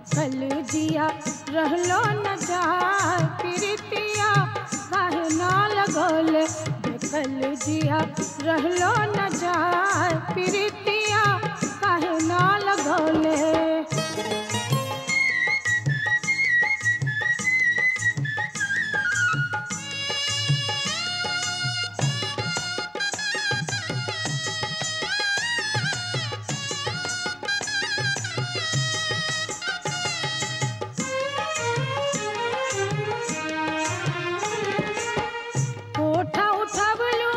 कल जिया रहलो न जाए प्रीतिया काहे ना लगौले देखल जिया रहलो न जाए प्रीतिया काहे ना लगौले कोठा उठबलू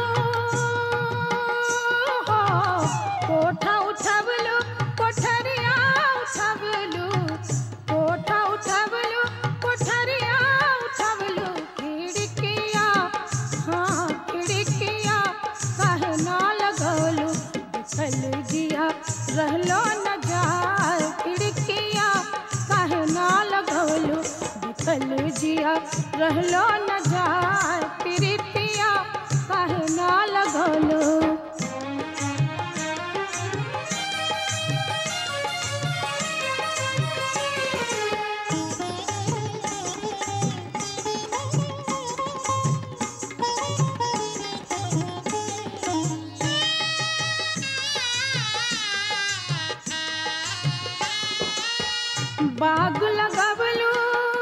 हो कोठा उठबलू कोठरिया उठबलू कोठा उठबलू कोठरिया उठबलू खिड़किया हाँ खिड़किया काहे ना लगौलू देखल जिया रहलो न जाए खिड़किया काहे ना लगौलू देखल जिया रहलो न जाए प्रीतिया काहे ना लगौलू बाग लगबलू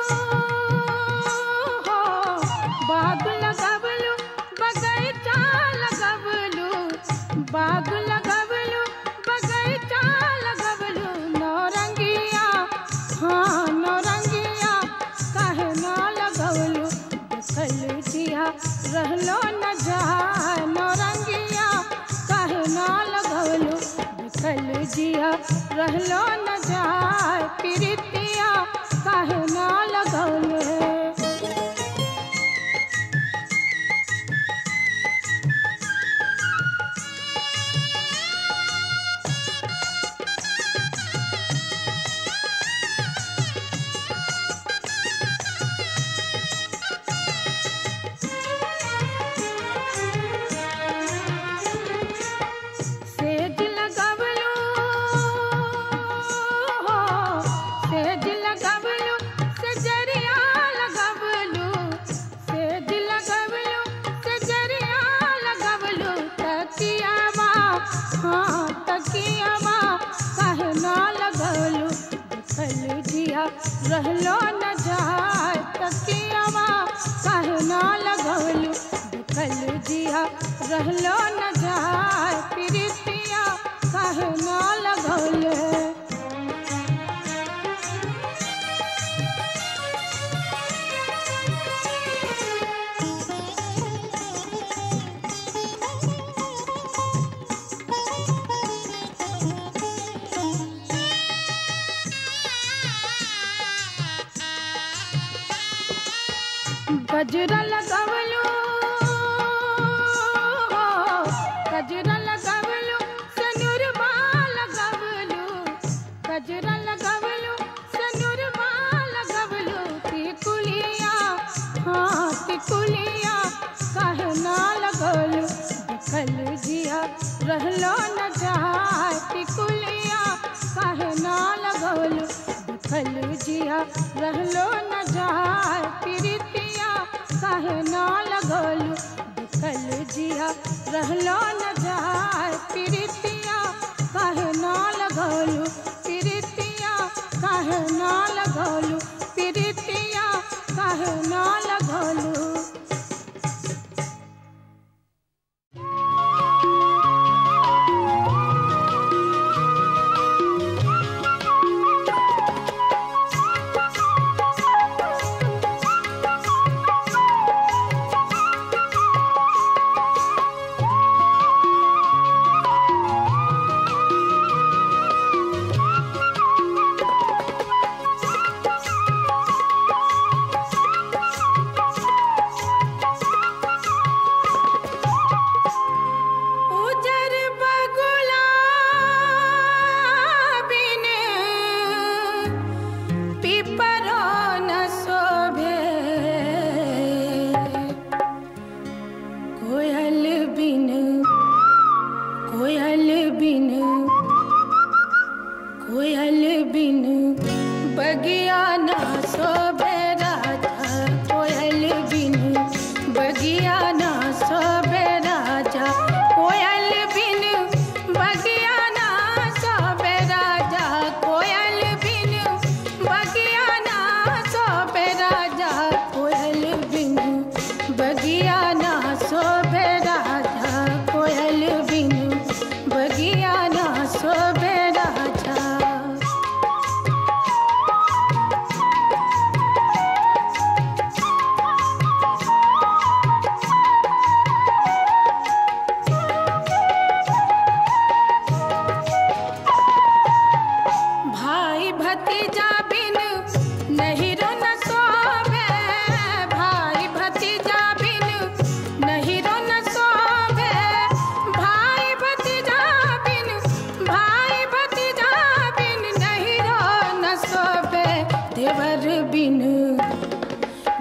हो बाग लगबलू बगैचा लगबलू बाग लगबलू बगैचा लगबलू नौरंगिया हाँ नौरंगिया काहे ना लगबलू देखल जिया रहलो न जाए नौरंगिया काहे ना लगबलू देखल जिया रहलो न जाए प्रीतिया काहे ना लगौले सेज लगबलू हो सेज लगबलू सेजरिया लगबलू सेज लगबलू सेजरिया लगबलू तकियावा हाँ तकियावा काहे ना लगबलू देखल जिया रहलो न जाए तकियावा काहे ना लगबलू देखल जिया रहलो न जाए प्रीतिया काहे ना लगौले गजरा लगवलू हो गजरा लगवलू सनुरबा लगवलू गजरा लगवलू सनुरबा लगवलू तिकुलिया हाँ तिकुलिया काहे ना लगवलू देखल जिया रहलो न जाए तिकुलिया काहे ना लगवलू देखल जिया रहलो न जाए प्रीतिया काहे ना लगौलू देखल जिया रहलो न जाए प्रीतिया काहे ना लगौलू प्रीतिया काहे ना लगौलू प्रीतिया काहे ना लगौलू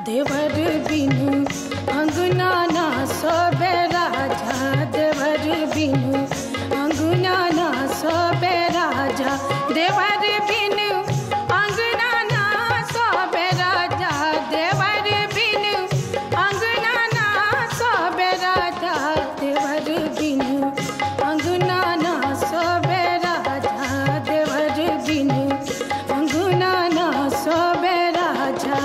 देवर बिनु अंगना ना सोबे राजा देवर बिनु अंगना ना सोबे राजा देवर बिनु अंगना ना सोबे राजा देवर बिनु अंगना ना सोबे राजा देवर बिनु अंगना ना सोबे राजा देवर बिनु अंगना ना सोबे राजा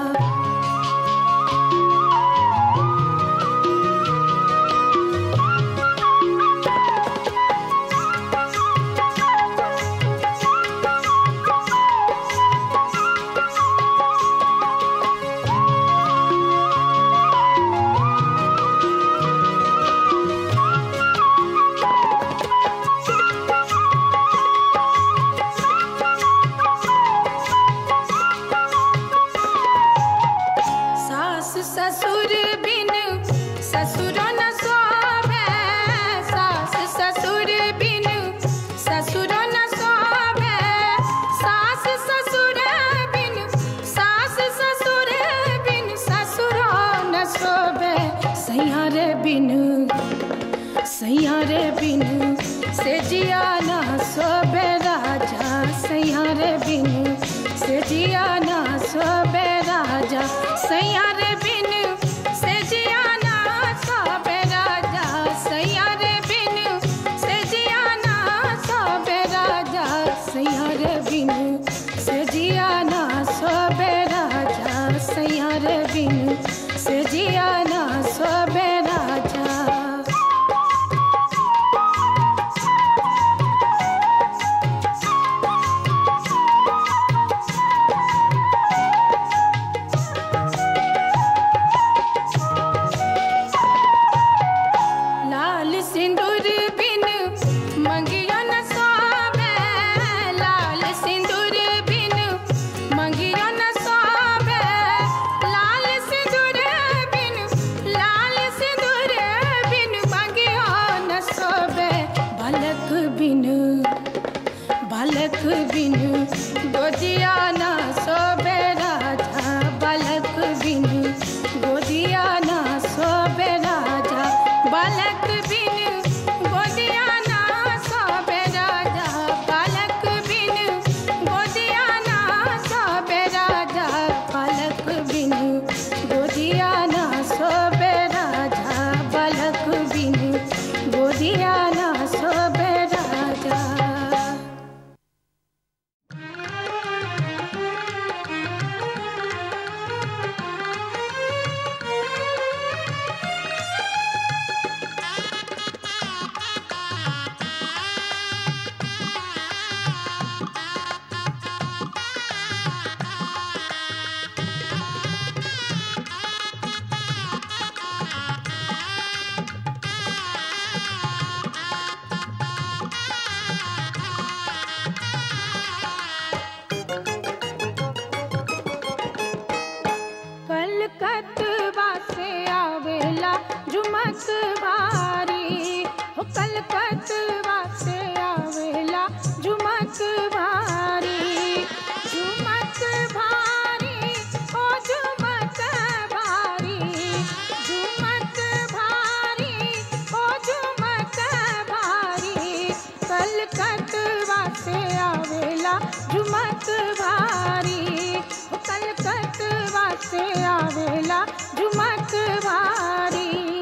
सास ससुर बिन ससुर न सोवे सास ससुर बिन ससुर न सोवे सास ससुर बिन सास ससुर बिन ससुर न सोवे सैयारे बिन सैयारे बिन से जिया ना सोबे राजा सैयारे बिन से जिया ना सोबे राजा सैयारे बिन से जिया ना सोबे राजा सैयारे बिन से जिया ना सोबे राजा सैयारे बिन से जिया ना सोबे राजा सैयारे बिन से जिया ना सोबे राजा लाल सिंदूर बिन मंगियो न सोवे लाल सिंदूर बिन मंगियो न सोवे लाल सिंदूर बिन लाल सिंदूर बिन मंगियो न सोवे बालक बिन बालक बिन गोदिया ना सोबे राजा बालक बिन गोदिया ना सोबे राजा बालक बिन गोदिया ना सोबे राजा बालक बिन गोदिया ना सोबे राजा बालक बिन गोदिया ना सोबे राजा बालक बिन गोदिया ना सोबे राजा कलकतवा से आवेला जुमक बारी हो कलकतवा से आवेला जुमक बारी जुमक भारी ओ जुमक भारी जुमक भारी ओ जुमक भारी कलकतवा से आवेला जुमक भारी ओ कलकतवा से आवेला जुमक भारी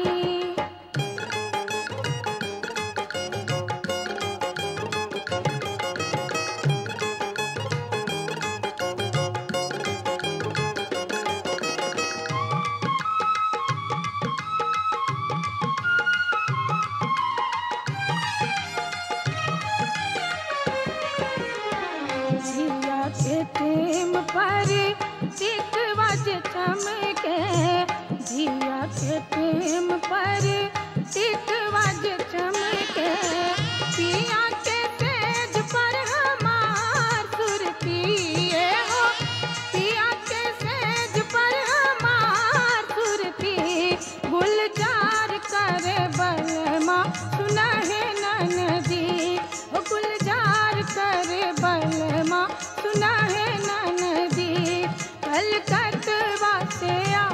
जिया के टेम पर टिकवा जे चमके जिया के टेम पर टिकवा जे चमके पिया के तेज पर हमार सुरतिए हो पिया के सेज पर हमार सुरती गुलजार करे बलमा सुनहे ननदी ओ गुलजार करे बलमा सुनहे ननदी कलकतवा से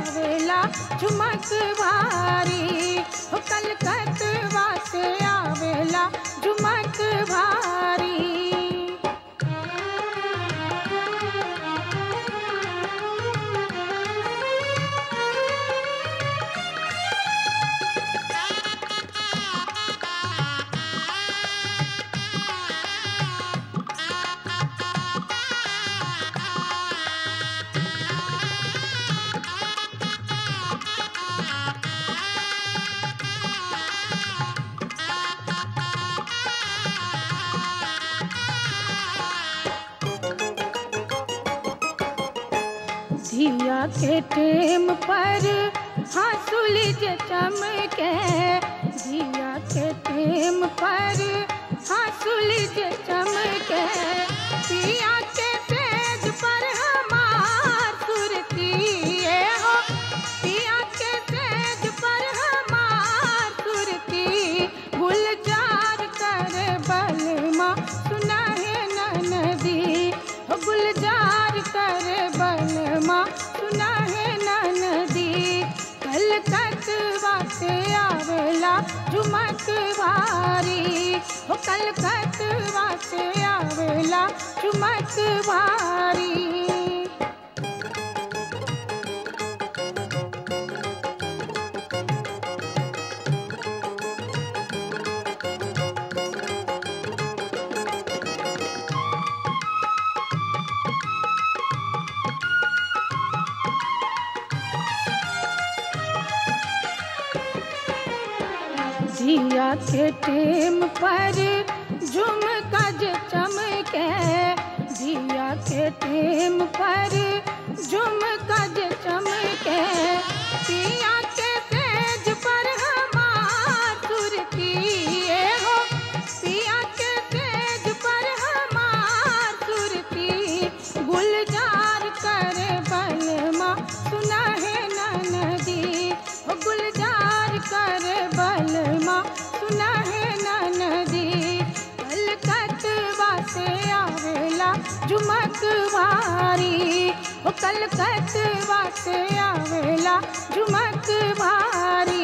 झुमक भारी हो कलकतवा से आवेला झुमक भारी धिया के टेम पर हंसुली जे चमके धिया के टेम पर हंसुली जे चमके पिया के तेज पर हमार सुरती हो पिया के तेज पर हमार सुरती गुलजार कर बलमा सुना है नदी हो गुलजार कर बलमा सुना है नदी कलकतवा से आवेला झुमक भारी हो कलकतवा से आवेला झुमक भारी जिया के टेम पर झुमका जे चमके जिया के टेम पर झुमका जे चमके पिया के तेज पर हमार सुरती हो पिया के तेज पर हमार सुरती गुलजार कर बलमा सुना है नदी हो गुलजार कर बलमा सुना है नदी कलकतवा से आवेला झुमक भारी हो कलकतवा से आवेला झुमक भारी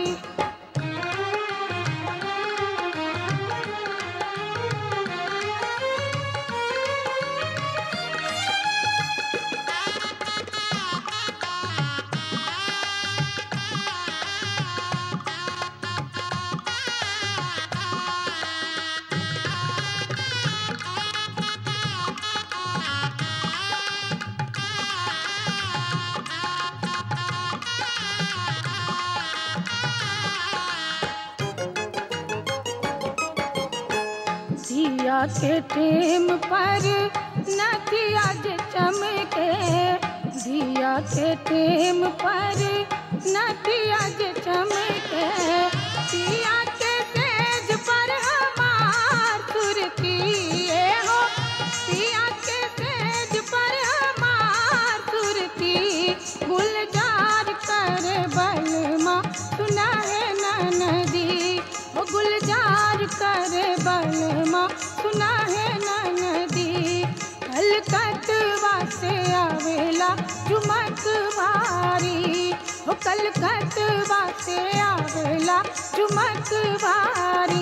दिया के टेम पर नदिया जे चमके दिया के टेम पर नदिया जे चमके दिया के तेज पर हमार सुरती हो दिया के तेज पर हमार सुरती गुलजार कर बलमा सुना है नदी वो गुलजार कर बलमा सुना है नदी कलकतवा से आवेला झुमक भारी हो कलकतवा से आवेला झुमक भारी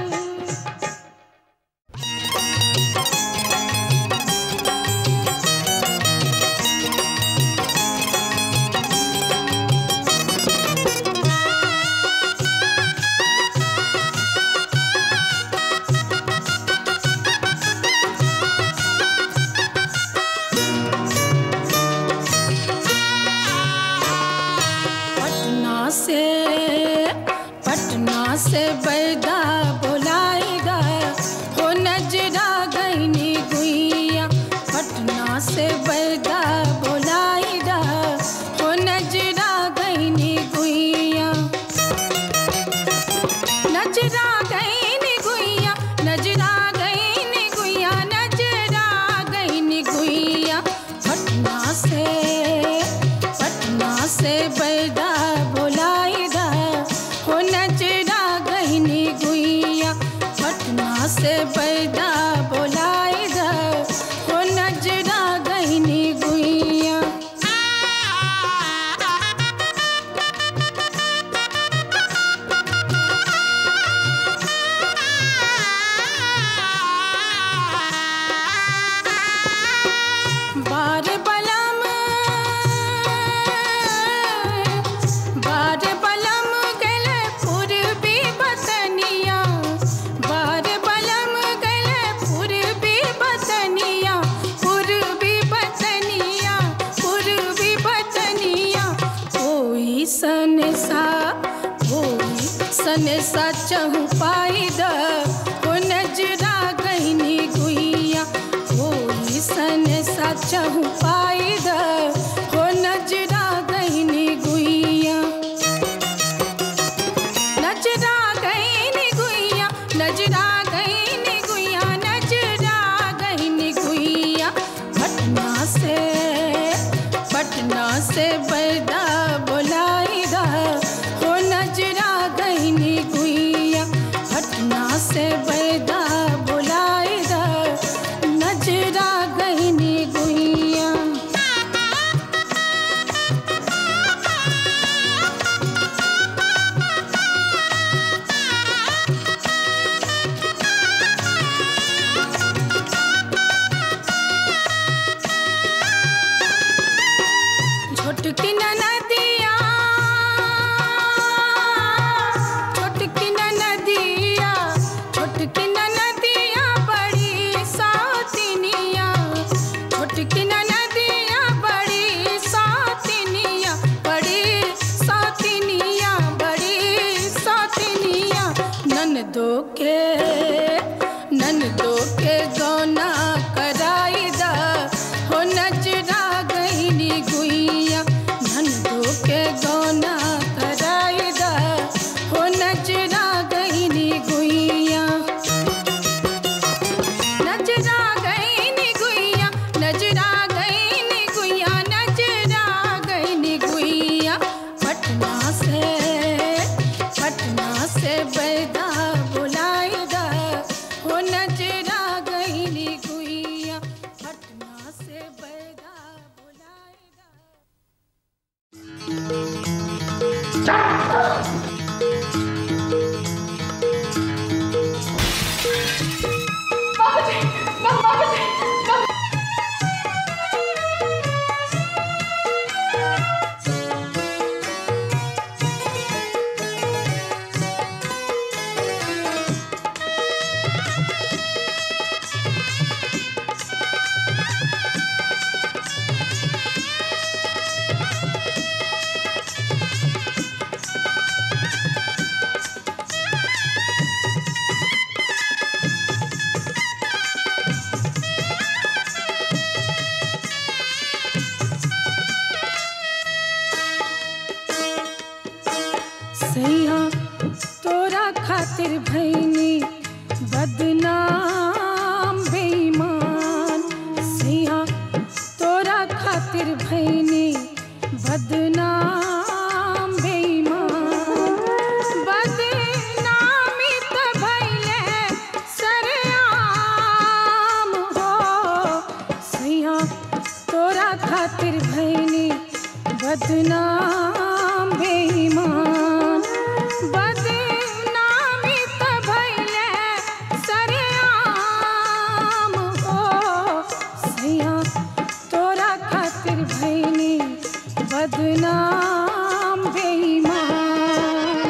पटना से पटना से बैदा बोलाएगा हो नजरा गईनी गुइया पटना से बैदा बोलाएगा हो नजरा गईनी गुइया नजरा गईनी गुइया नजरा गईनी गुइया नजरा गईनी गुइया पटना से पटना से बैदा बोलाइदा हो नजरा गईनी गुइया सन सा होई सन सा चहु पाई द हो नजरा गईनी गुइया होई सन सा चहु पाई द हो नजरा गईनी गुइया नजरा गईनी गुइया नजरा गईनी गुइया नजरा गईनी गुइया पटना से पटना से बैदा बोलाई दा हो नजरा गईनी गुइया पटना से बैदा बोलाई दा नजरा गईनी गुइया छोटकी नदिया छोटकी नदिया छोटकी नदिया बड़ी सातिनिया छोटकी नदिया बड़ी सातिनिया बड़ी सातिनिया बड़ी सातिनिया ननदो के ननदो के गौना कराई दा हो नजरा गईनी गुइया ननदो के गौना कराई दा हो नजरा गईनी गुइया नजरा गईनी गुइया नजरा गईनी गुइया नजरा गईनी गुइया पटना से पटना से बैदा बुलाई दा हो नजरा गईनी गुइया पटना से बैदा बुलाई दा सैया तोरा खातिर भैनी बदनाम बेईमान सैया तोरा खातिर भैनी बदनाम बेईमान बदनामी त भैले सरेआम हो सैया तोरा खातिर भैनी बदनाम बेईमान बदनामी त भैले सरेआम हो सैया तोरा खातिर भैनी बदनाम बेईमान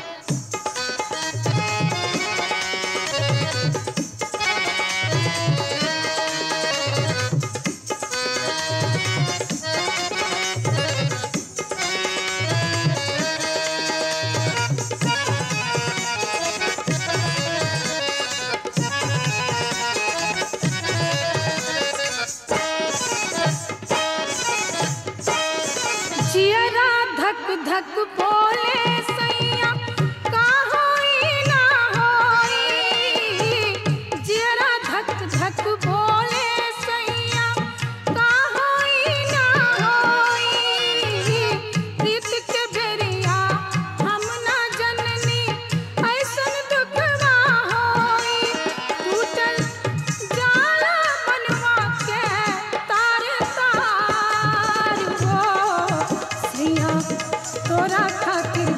जियरा धक धक बोले सैया का होई ना होई जियरा धक धक बोले सैया का होई ना होई प्रीत के बेरिया हम ना जननी ऐसन दुखवा होई टूटल जाला मनवा के तार तार हो सैया तोरा खातिर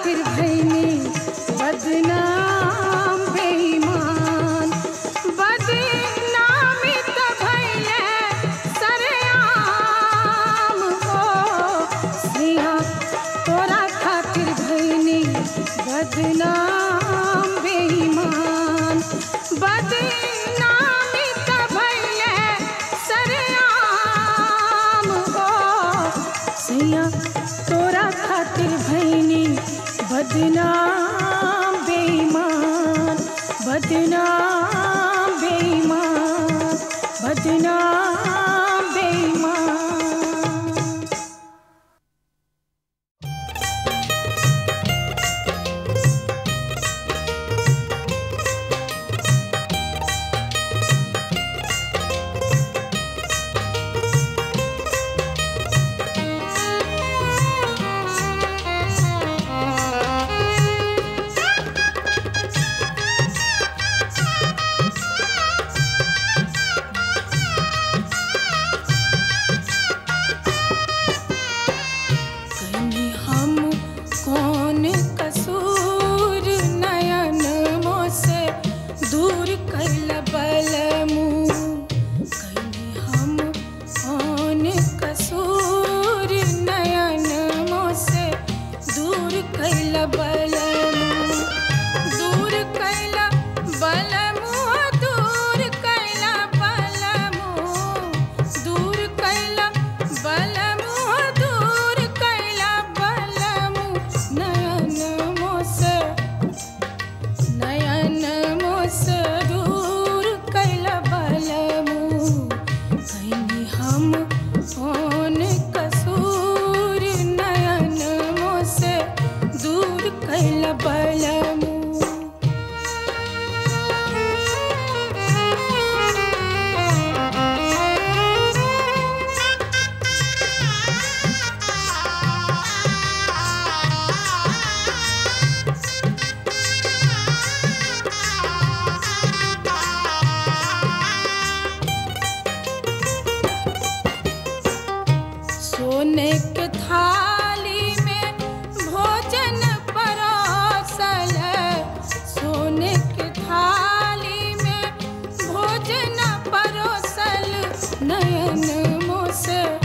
खातिर भैनी बदनाम बेईमान बदनामी त भैले सरेआम हो सिया तोरा खातिर भैनी बदनाम बेईमान बदनामी त भैले सरेआम हो सैया तोरा खातिर भैनी बदनाम बेईमान बदनाम बेईमान बदनाम बेईमान कहीं हम कौन कसूर नयन मोसे दूर कैल बलमू कहीं हम कौन कसूर नयन मोसे दूर कैल बलमू दूर कैल बलमू दूर कैल बलमू दूर कैल बलमू दूर कैल बलमू नयन मोसे नयन मोस दूर कैल बलमू कहीं हम कौन कसूर नयन मोसे दूर कैल बलमू सोने के थाली में भोजन परोसल सोने के थाली में भोजन परोसल नयन मोस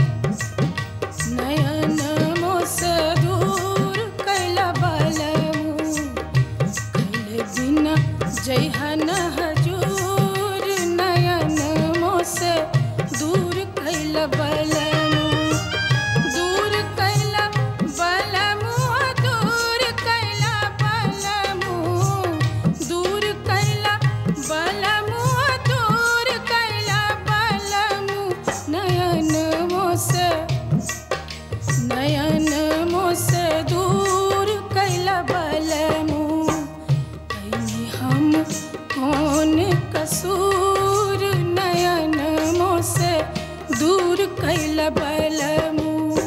नयन मोस दूर कैल बलमू कैल बिना जैहन हजूर नयन मोस दूर कैल बलमू दूर कैल बलमू दूर कैल बलमू दूर कैल बलमू दूर कैल बलमू नयन मोस नयन मोस दूर कैल बलमू कहीं हम कौन कसूर नयन मोस दूर कैल बलमू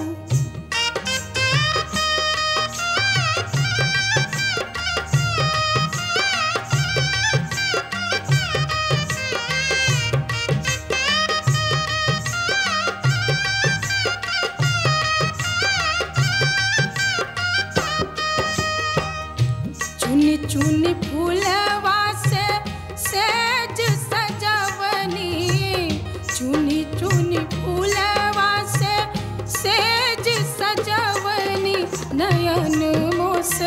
चुनी चुनी फूलवा से सेज सजवनी चुनी चुनी फूलवा से सेज सजवनी नयन मोस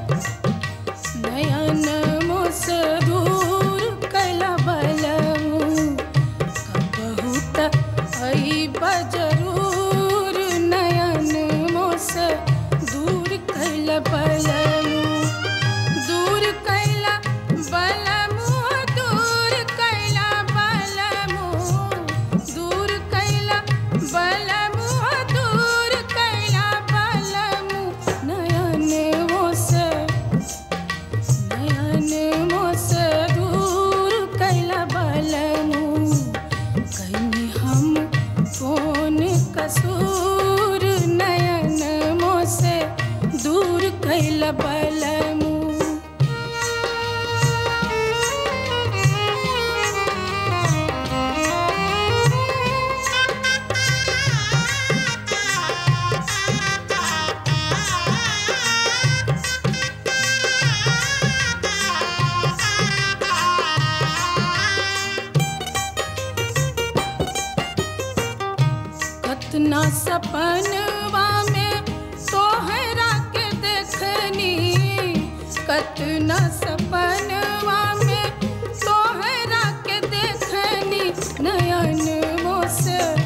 नयन मोस दूर कैल बलमू बहुत अईब जरूर नयन मोस दूर कैल बलमू दूर कैला बलमू दूर कैला बलमू दूर कैला बलमू दूर कैला बलमू नयन मोस नयन मोस दूर कैला बलमू कहीं हम कौन कसूर नयन मोसे दूर कैल बलमू सपनवा में तोहरा के देखनी कतना सपनवा में तोहरा के देखनी नयन मोस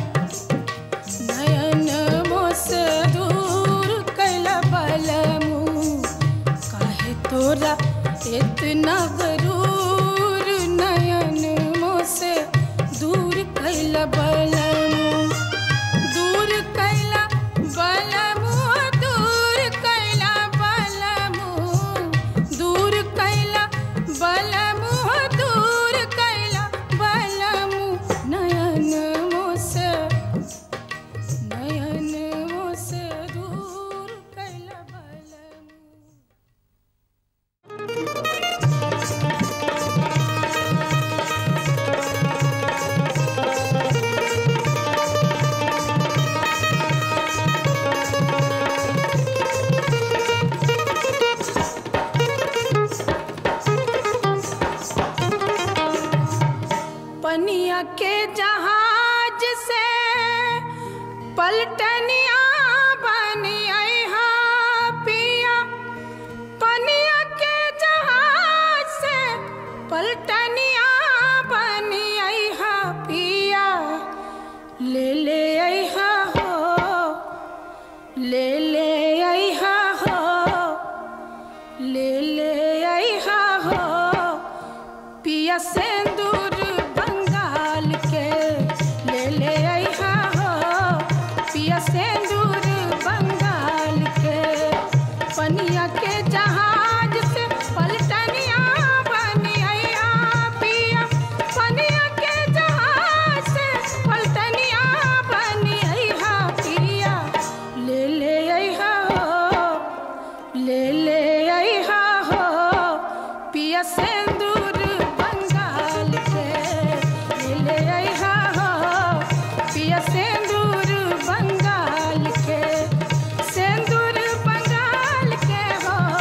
नयन मोस दूर कैल बलमू काहे तोरा इतना गरूर नयन मोस दूर कैल बलमू दूर कैला बलमू दूर कैला बलमू दूर कैला बलमू दूर कैला बलमू नयन मोस नयन मोस दूर कैला बलमू पनिया के जहाज से पलटनिया बनी हा पिया पनिया के जहाज से पलटनिया बनी हा पिया ले ले हा हो ले ले हा हो ले ले हा हो पिया सिंदूर बंगाल के ले ले आइहा हो पिया सिंदूर बंगाल के पनिया के जहाज से पलटनिया बनी आइहा पिया पनिया के जहाज से पलटनिया बनी आइहा पिया ले ले आइहा हो ले ले आइहा हो पिया सिंदूर बंगाल के ले ले आइहा हो पिया सिंदूर बंगाल के सिंदूर बंगाल के हो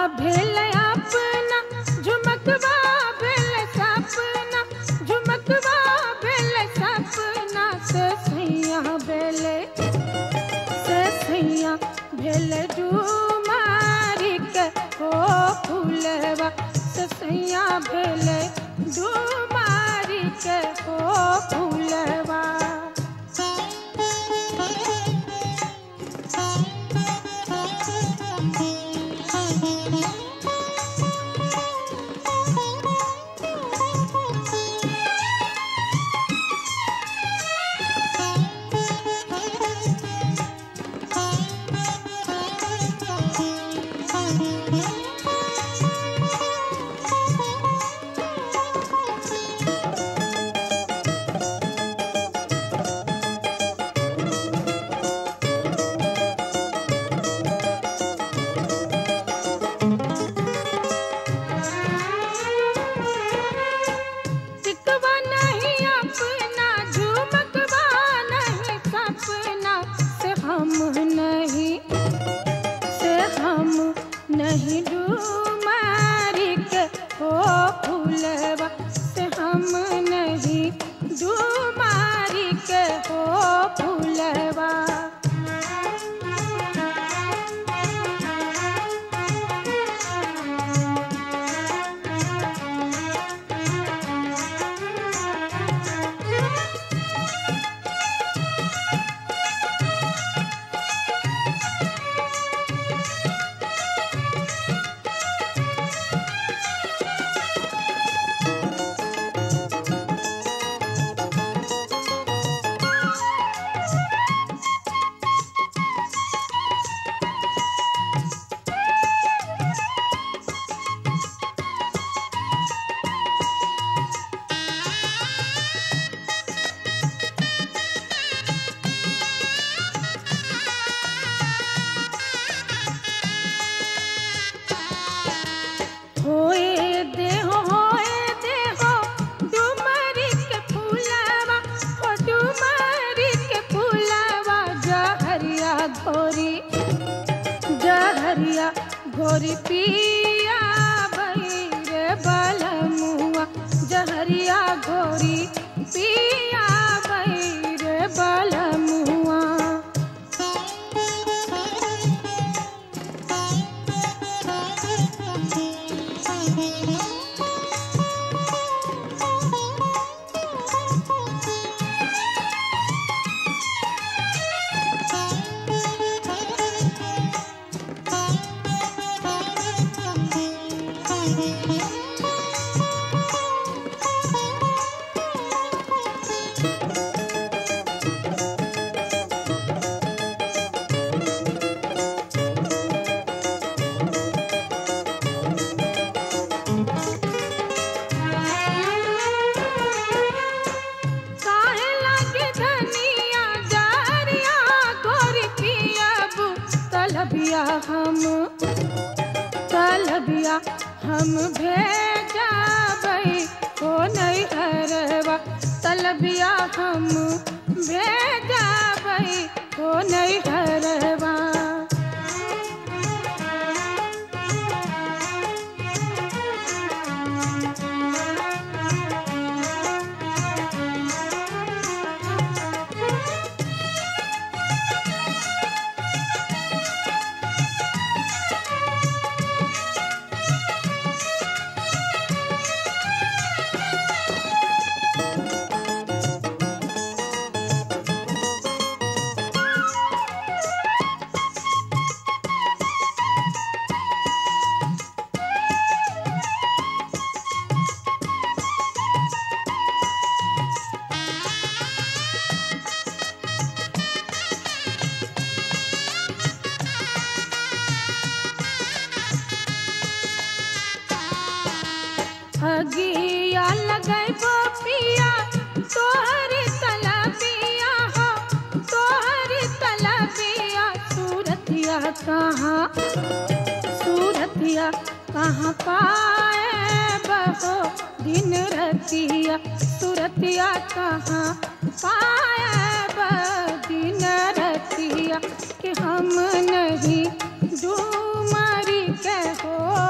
भेल अपना झुमकवा भेल सपना झुमकवा भेल सपना से सैया भेल से सैया भेल डुमारी के हो फूलवा से सैया भेल डुमारी के हो फूलवा टिकवा नहीं अपना झुमकवा नहीं सपना से हम नहीं से हम नहीं डूमारी के हो फूलवा से हम नहीं डूमारी के हो फूलवा होए देहो होए देहो डुमरी के फूलवा ओ डुमरी के फूलवा जहरिया घोरी जहरिया घोरी पिया रे बलमुआ जहरिया घोरी पिया रे बलमुआ काहे लागे धनिया डरिया गोरी पियाबू तलबिया हम तलबिया हम भेजाबै हो नहीं हरवा तलबिया हम भेजाबै हो नहीं हरवा अगिया लगैबो पिया तोहर तलबिया हो तोहर तलबिया सूरतिया कहाँ सूरतिया कहाँ पाए बहो दिन रतिया सूरतिया कहाँ पाए बहो दिन रतिया कि हम नहीं डूमरी के हो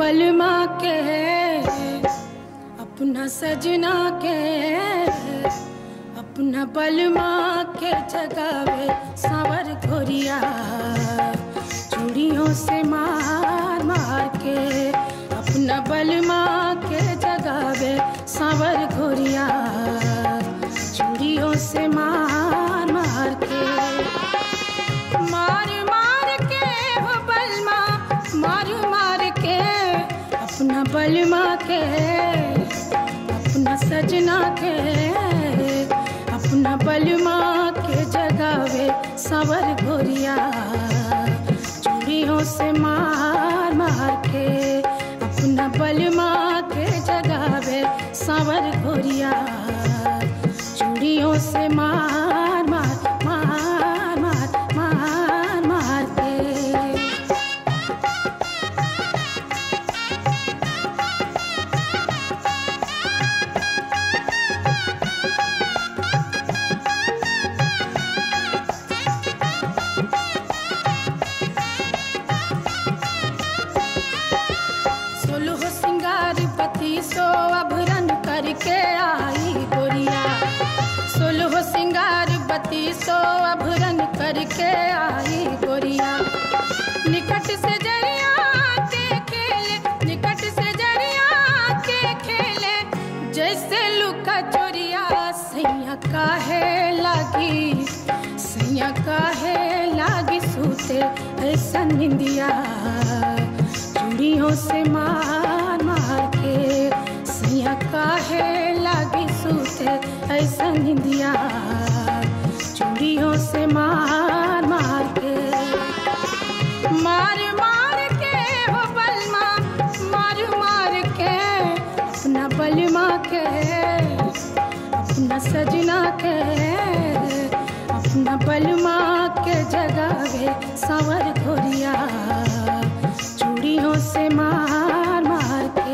बलमा के अपना सजना के अपना बलमा के जगावे सावर घोरिया चूड़ियों से मार मार के अपना बलमा के जगावे सावर घोरिया चूड़ियों से मार मार के मार मार के हो बलमा मार मार के अपना बलमा के अपना सजना के अपना बलमा के जगावे सवर घोरिया चूड़ियों से मार मार के अपना बलमा के जगावे सवर घोरिया चूड़ियों से मार मार मार मार मार मार के सोलह सिंगार पति सो अभरन करके आई गोरिया सोलह सिंगार बती सो अभरन करके आई गोरिया निकट से जरिया के खेले निकट से जरिया के खेले जैसे लुका चोरिया सैया काहे लागी सैया काहे लागी सूते ऐसा निंदिया चूड़ियों से मार मार के सैया काहे लागी सूते ऐसा निंदिया चूड़ियों से मार मार के मार मार के हो बलमा मार मार के अपना बलमा के अपना सजना के अपना बलमा के जगावे सावर घोरिया चूड़ियों से मार मार के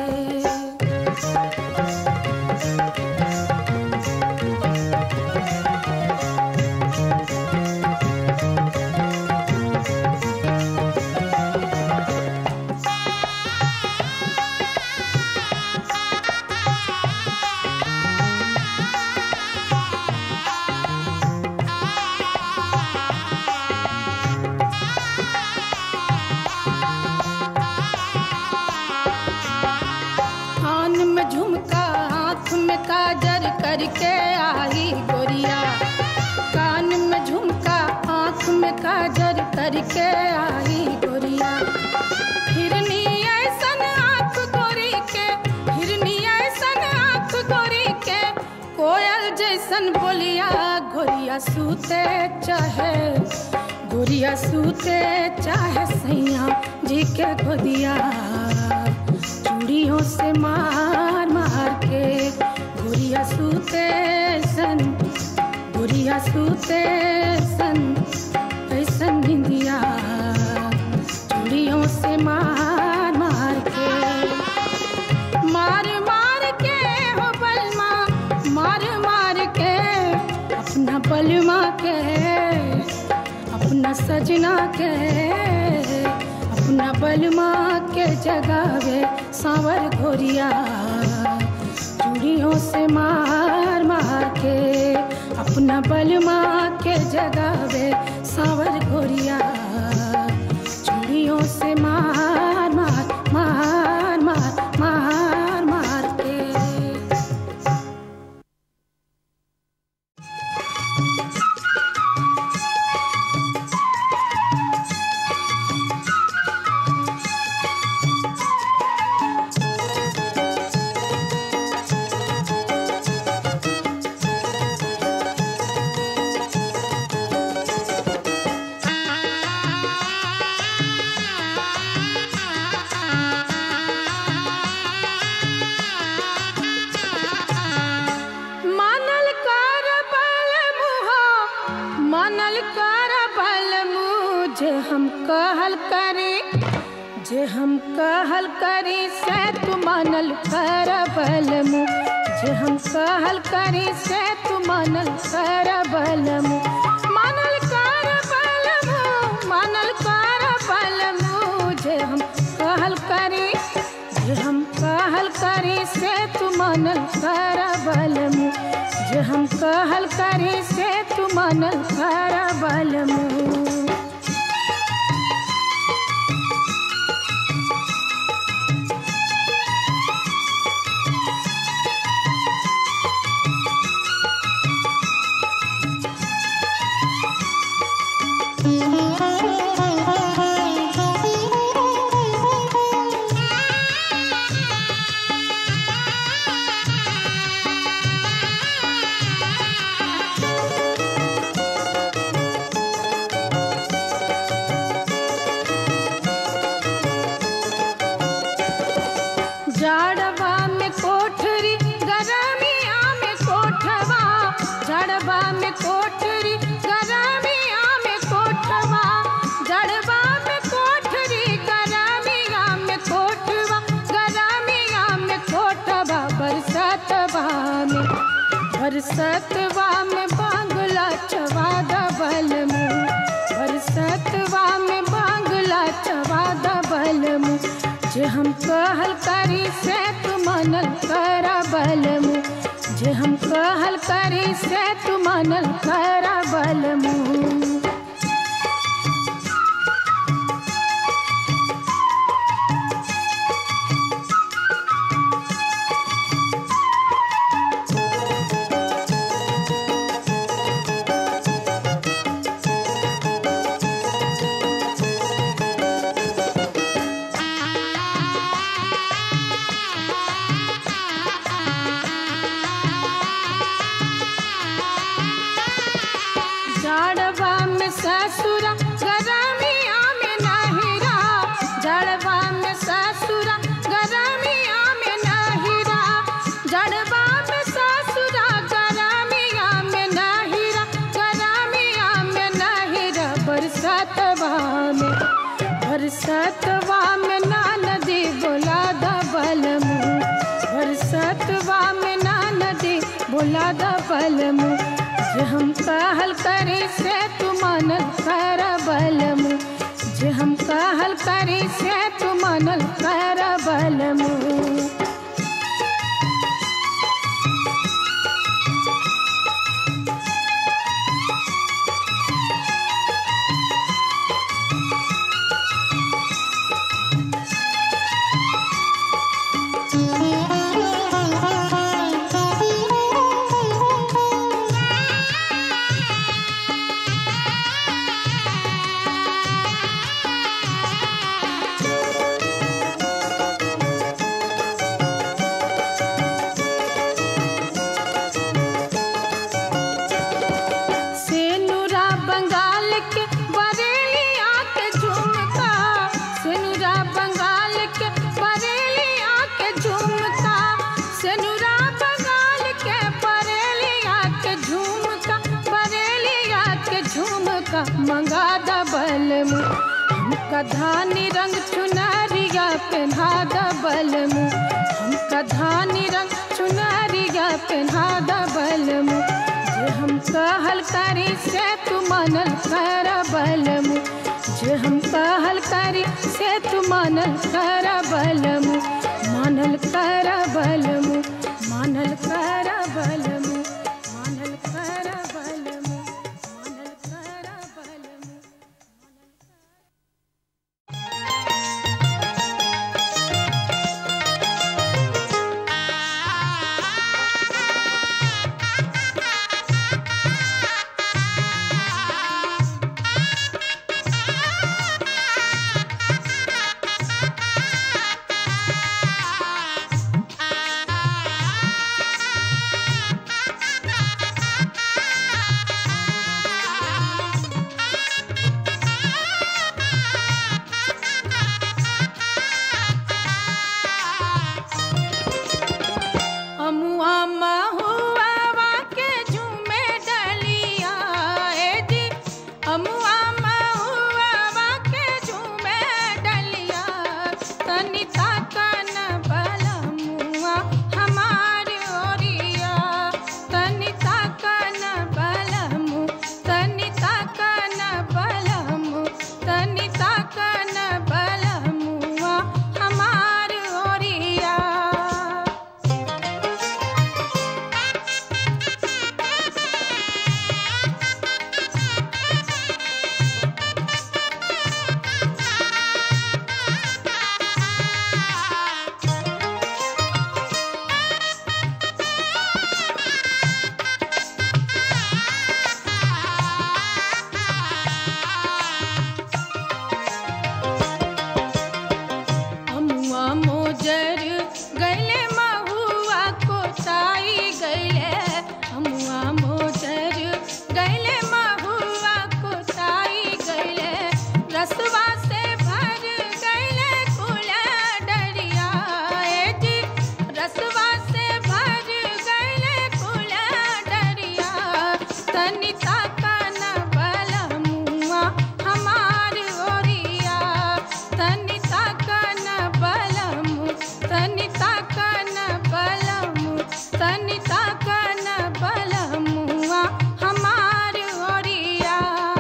कान में झुमका आँख में काजर करके आई गोरिया कान में झुमका आँख में काजर करके आई गोरिया हिरनी ऐसन आँख गोरी के हिरनी ऐसन आँख गोरी के कोयल जैसन बोलिया गोरिया सूते चाहे गोरिया सूते चाहे सैया जी के गोदिया चूड़ियों से मार मार के गुड़िया सूते सन गुड़िया सूते सन ऐसन निंदिया चूड़ियों से मार मार के मार मार के हो बलमा मार मार के अपना बलमा के अपना सजना के अपना बलमा के जगावे सावर घोरिया चूड़ियों से मार मार के अपना बलमा के जगावे सावर घोरिया चूड़ियों से मार मार मार मार मार मार के मानल कर बल मुहा मानल कर बल मुझे हम कहल करी जे हम कहल करी से तू मानल कर बल मु जे हम कहल करी से तू मानल कर बल मु मानल कर बल मु मानल कर बल मु जे हम कहल करी मनल कर बलमु जे हम कहल करी से तू मनल कर बलमु जाड़वा में कोठरी गरमिया में कोठवा जाड़वा में कोठरी गरमिया में कोठवा जड़वा में कोठरी गरमिया में कोठवा गरमिया में कोठवा बरसतवा में बरसतवा में बांगला चवा दबल मुँह बरसतवा में बांगला चवा दबल मुँह जे हम कहल करी से तू मनल कर बलमु जे हम कहल करी से तू मनल कर बलमु जड़वा में ससुरा गरमिया में नहिरा जड़वा में ससुरा गरमिया में नहिरा जड़वा में ससुरा गरमिया में नहिरा गरमिया में नहिरा बरसतवा में बरसतवा में नदी बोला दबल मुँह बरसतवा में नदी बोला दबल मुँह जे हम कहल करी से तू मनल कर बलमु जे हम कहल करी से तू मनल कर बलमु सेनुरा बंगाल के बरेलिया के झुमका सेनुरा बंगाल के बरेलिया के झुमका सेनुरा बंगाल के बरेलिया के झुमका बरेलिया के झुमका मंगा दबल मु हमका धानी रंग चुनरिया पहना दबल मु हमका धानी रंग चुनरिया पहना दबल मु जे हम कहल करी से तू मनल कर बलमु जे हम कहल करी से तू मनल कर बलमु मानल कर बलमु मानल कर बलमु मानल कर बलमु मानल कर बलमु Thank तनिता कन बलमुआ हमार ओरिया तनिता कन बलमु तनिता कन बलमु तनिता कन बलमुआ हमार ओरिया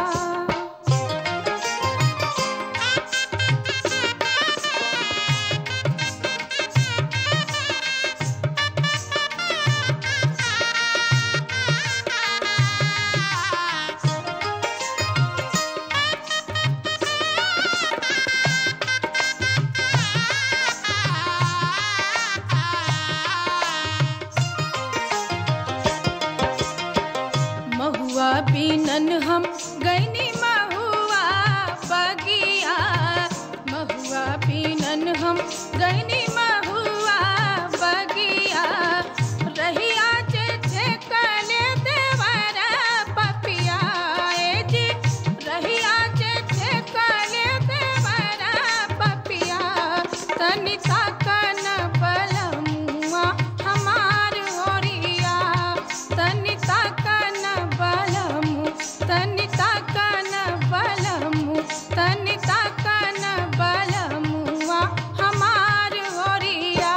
महुआ बीनन हम गैनी महुआ बगिया महुआ बीनन हम गैनी महुआ बगिया रहिया जे छे कले देवर पपिया ए जी रहिया जे छे कले देवर पपिया तनिता कन बलमुआ हमार ओरिया तनिता कन बलमु तनिता कन बलमु तनिता कन बलमुआ हमार ओरिया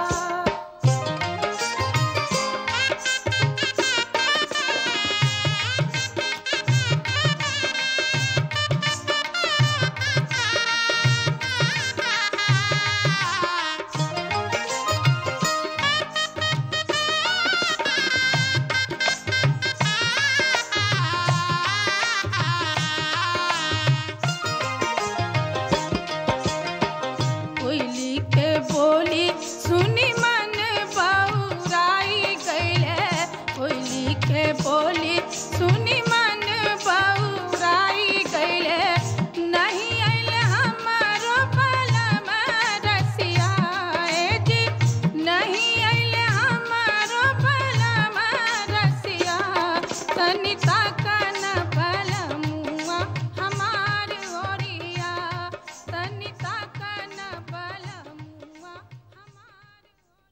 कोयली के बोली सुनी मन बौराई गईले कोयली के बोली सुनी मन बौराई गईले नहीं आइले हमारो बलम रसिया ए जी नहीं आइले हमारो बलम रसिया तनिता कन बलमुआ हमार ओरिया तनिता कन बलमुआ हमार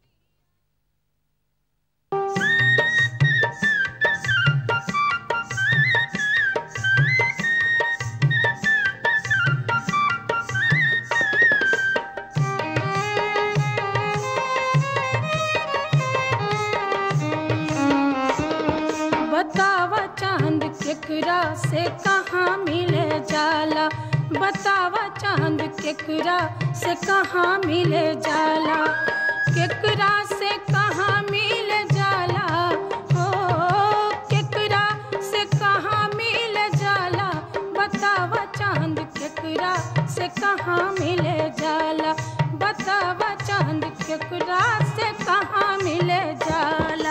बतावा चांद केकरा से कहाँ मिले जाला बतावा चांद केकरा से कहाँ मिले जाला केकरा से कहाँ मिले जाला हो केकरा से कहाँ मिले जाला बतावा चांद केकरा से कहाँ मिले जाला बतावा चांद केकरा से कहाँ मिले जाला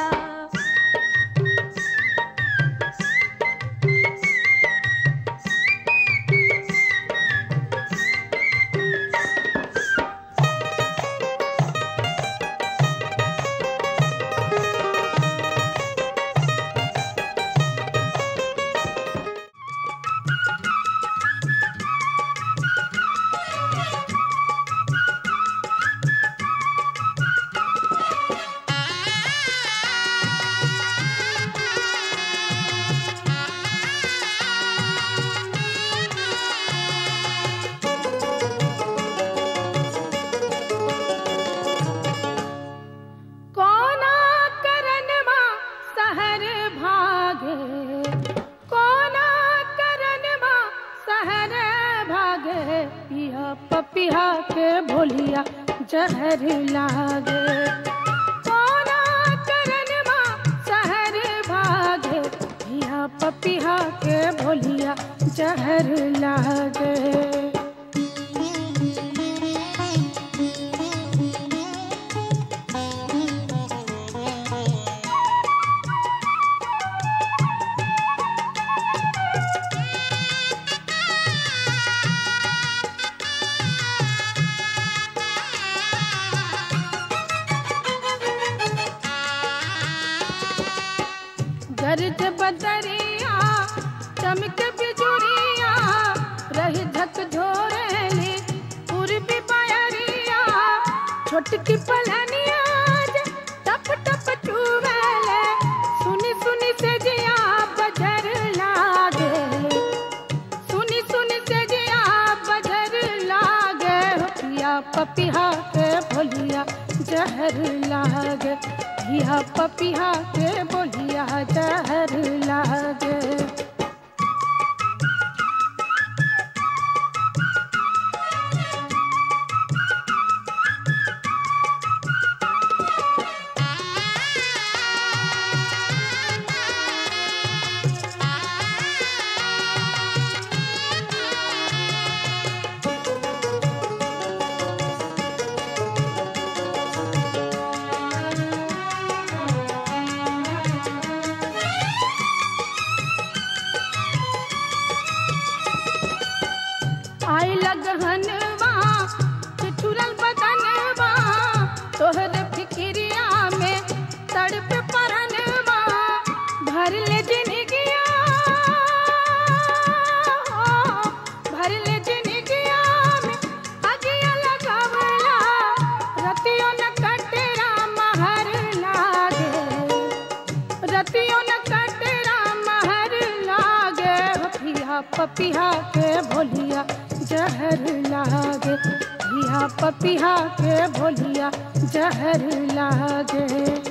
कोना करनमा सहर भागे कोना करनमा सहर भागे पिया पपिया के भोलिया जहर लागे कोना करनमा सहर भागे पिया पपिया के भोलिया जहर लागे गर्ज बदरिया चमक बिजुरिया रही धक धोरेली पूर्वी बयरिया छोटकी पलनिया जे टप टप चुवेले सुनी सुनी से जिया बजर पिया पपिया के बोलिया जहर लागे आई लगहनवा ठिठुरल बदनवा तोहर फिक्रिया में तड़प परनवा भर ले जिनगिया भर ले जिनगिया में अगिया लगावला रतियों न कटरा महर लागे रतियों न कटरा महर लागे पिया पपिया के भोलिया जहर लागे पिया पपिया के भोलिया जहर लागे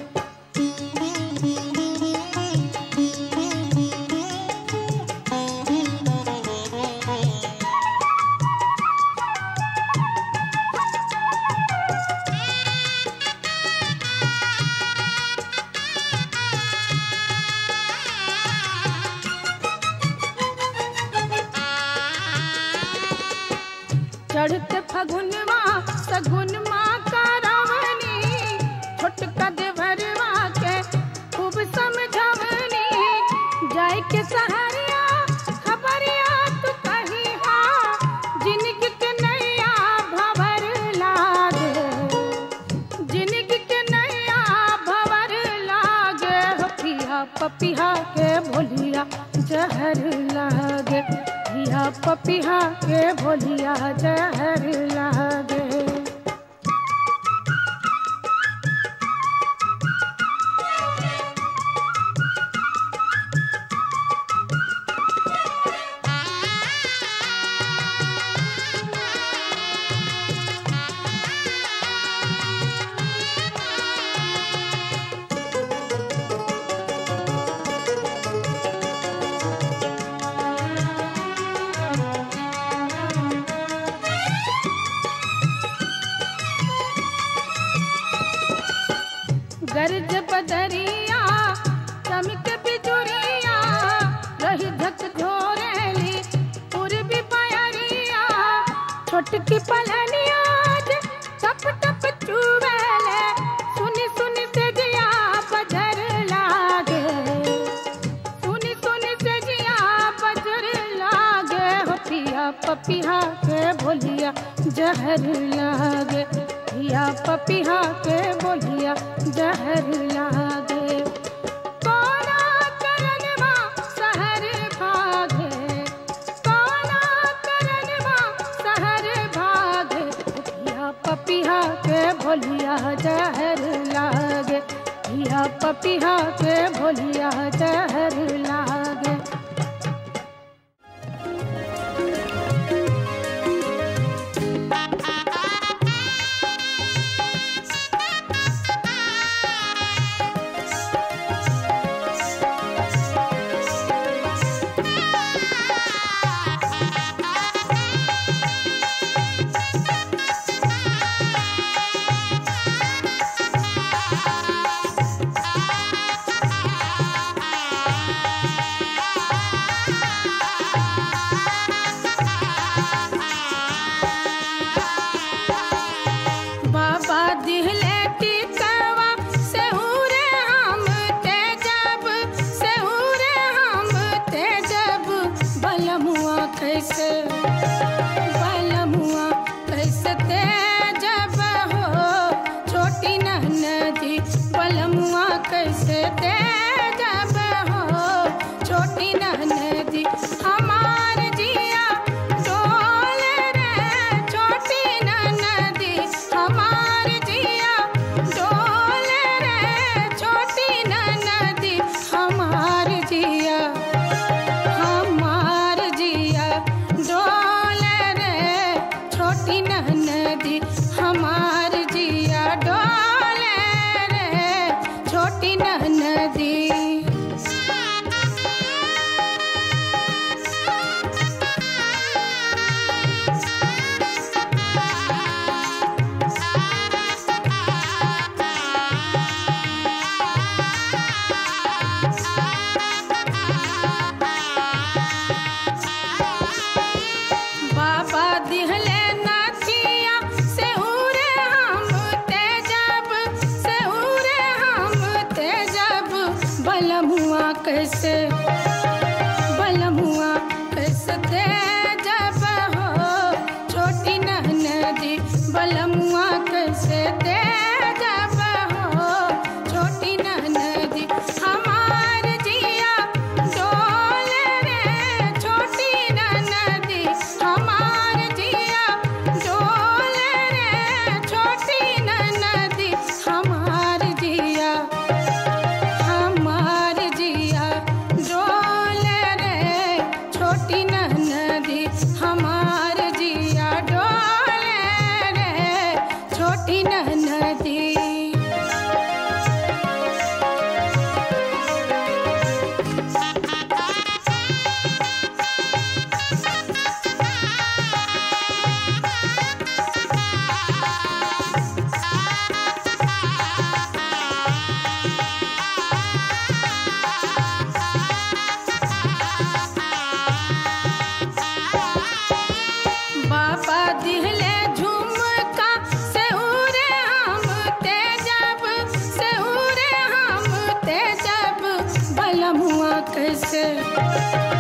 चढ़ते फगुनवा सगुनवा का रावणी छोटका देवरवा के खूब समझवनी जाय के सहरिया खबरिया तू कही हा जिनगी के नैया भवर लागे जिनगी के नैया भवर लागे हो पिया पपिया के भोलिया जहर लागे पिया पपिया के भोलिया जहर लागे गर्ज बदरिया चमक बिजुरिया रही धक झोरेली पूर्वी पयरिया छोटकी पलनिया जे टप टप चुवेले सुनी सुनी से जिया बजर लागे सुनी सुनी से जिया बजर लागे हो पिया पपिया के बोलिया जहर लागे पिया पपिया के बोलिया जहर लागे कोना करनवा सहर भागे कोना करनवा सहर भागे पिया पपिया के भोलिया जहर लागे पिया पपिया के भोलिया जहर लागे Thank you. कैसे बलमुआ कैसे थे जब हो छोटी नदी बलमुआ कैसे थे जब हो छोटी नदी हमार जिया डोल रे छोटी नदी हमार जिया डोल रे छोटी नदी हमार जिया हमार जिया डोल रे छोटी नदी हमार जिया डोल रे छोटी नदी बाबा दिहले झुमका से उरे हम ते जब से उरे हम ते जब बलमुआ कैसे